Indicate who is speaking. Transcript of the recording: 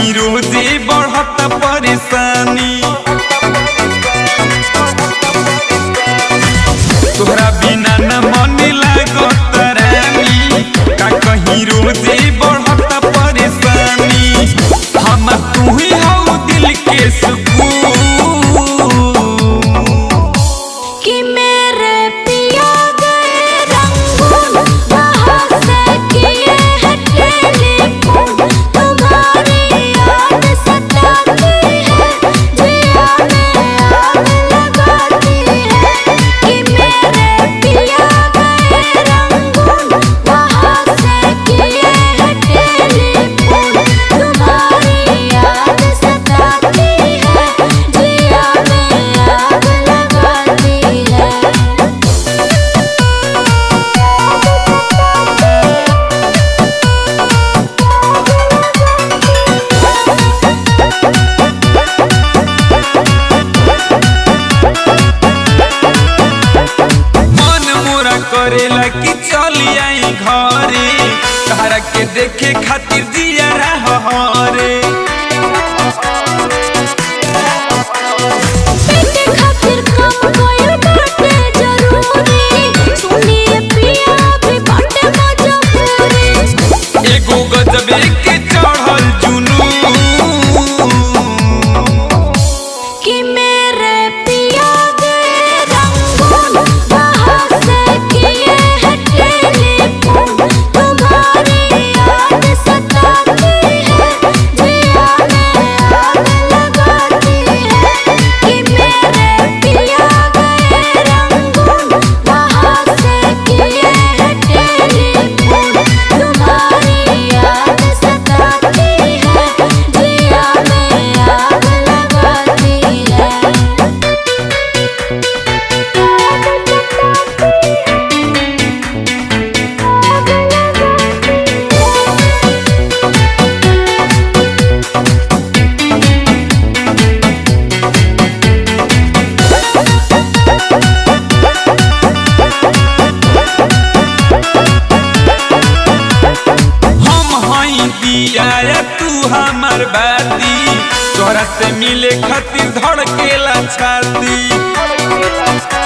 Speaker 1: कहीं रोजे बढ़त परेशानी तोहरा बिना न मन लागत रानी का कहीं रोजे बढ़त परेशानी हम तू ही हो दिल के सुकून
Speaker 2: कि मेरे पिया गए रंगून वहाँ से किए हैं टेलीफोन तुम्हारी याद सताती है जिया में आग लगाती है कि मेरे पिया गए रंगून वहाँ से किए हैं टेलीफोन तुम्हारी याद सताती है जिया में आग लगाती है
Speaker 1: मन मोरा करेला कि चली आई घरे तारा के देखे खातिर जिया हरे
Speaker 2: बेटे खातिर कम कोई बाटे जरूरी सुनिए पिया भी बाटे मजबूरी
Speaker 1: एगो गजबे के चढ़ल जुनून
Speaker 2: कि मेरे पिया गए रंगून वहाँ से किए हैं टेलीफोन तुम्हारी याद सताती है जिया में आग लगाती है कि मेरे पिया गए रंगून वहाँ से किए हैं टेलीफोन तुम्हारी याद सताती है जिया में आग लगाती है
Speaker 1: हम हई दिया या तू हमर बाती तोरा से मिले खातिर धड़केला छाती